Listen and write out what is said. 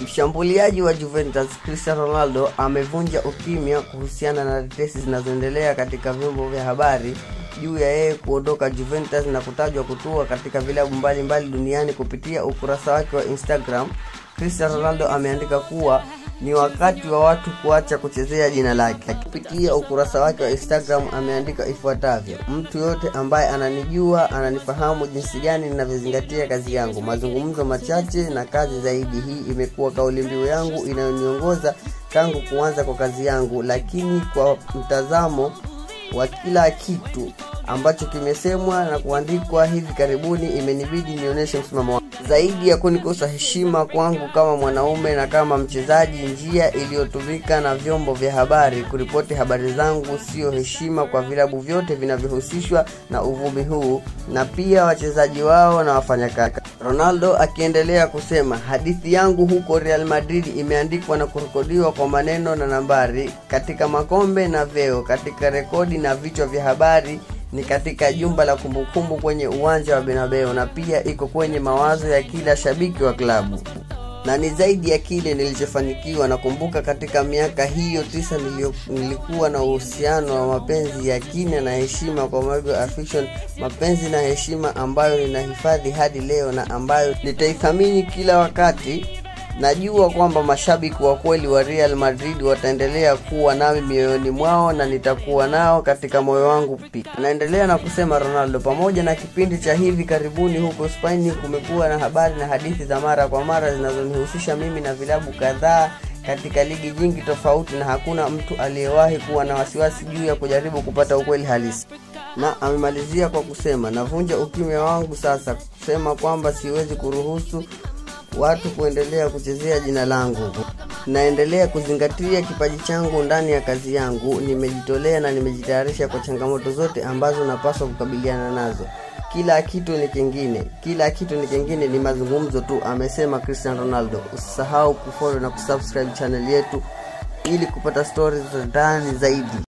Mshambuliaji wa Juventus Cristiano Ronaldo amevunja ukimya kuhusiana na tetesi zinazoendelea katika vyombo vya habari juu ya yeye kuondoka Juventus na kutajwa kutua katika vilabu mbalimbali duniani. Kupitia ukurasa wake wa Instagram, Cristiano Ronaldo ameandika kuwa ni wakati wa watu kuacha kuchezea jina lake. Kupitia ukurasa wake wa Instagram ameandika ifuatavyo: mtu yote ambaye ananijua ananifahamu jinsi gani ninavyozingatia kazi yangu. Mazungumzo machache na kazi zaidi. Hii imekuwa kauli mbiu yangu inayoniongoza tangu kuanza kwa kazi yangu, lakini kwa mtazamo wa kila kitu ambacho kimesemwa na kuandikwa hivi karibuni, imenibidi nionyeshe msimamo wangu zaidi ya kunikosa heshima kwangu kama mwanaume na kama mchezaji. Njia iliyotumika na vyombo vya habari kuripoti habari zangu sio heshima kwa vilabu vyote vinavyohusishwa na uvumi huu na pia wachezaji wao na wafanyakazi. Ronaldo akiendelea kusema, hadithi yangu huko Real Madrid imeandikwa na kurekodiwa kwa maneno na nambari, katika makombe na vyeo, katika rekodi na vichwa vya habari ni katika jumba la kumbukumbu kwenye uwanja wa Bernabeu na pia iko kwenye mawazo ya kila shabiki wa klabu na ni zaidi ya kile nilichofanikiwa. Nakumbuka katika miaka hiyo tisa nilio, nilikuwa na uhusiano wa mapenzi ya kina na heshima kwa Michael Affection, mapenzi na heshima ambayo ninahifadhi hadi leo na ambayo nitaithamini kila wakati. Najua kwamba mashabiki wa kweli wa Real Madrid wataendelea kuwa nami mioyoni mwao na nitakuwa nao katika moyo wangu pia. Anaendelea na kusema Ronaldo. Pamoja na kipindi cha hivi karibuni huko Spain, kumekuwa na habari na hadithi za mara kwa mara zinazonihusisha mimi na vilabu kadhaa katika ligi nyingi tofauti, na hakuna mtu aliyewahi kuwa na wasiwasi juu ya kujaribu kupata ukweli halisi na amemalizia kwa kusema, navunja ukimya wangu sasa kusema kwamba siwezi kuruhusu watu kuendelea kuchezea jina langu. Naendelea kuzingatia kipaji changu ndani ya kazi yangu. Nimejitolea na nimejitayarisha kwa changamoto zote ambazo napaswa kukabiliana nazo. Kila kitu ni kingine, kila kitu ni kingine, ni mazungumzo tu, amesema Cristiano Ronaldo. Usisahau kufollow na kusubscribe channel yetu ili kupata stories za ndani zaidi.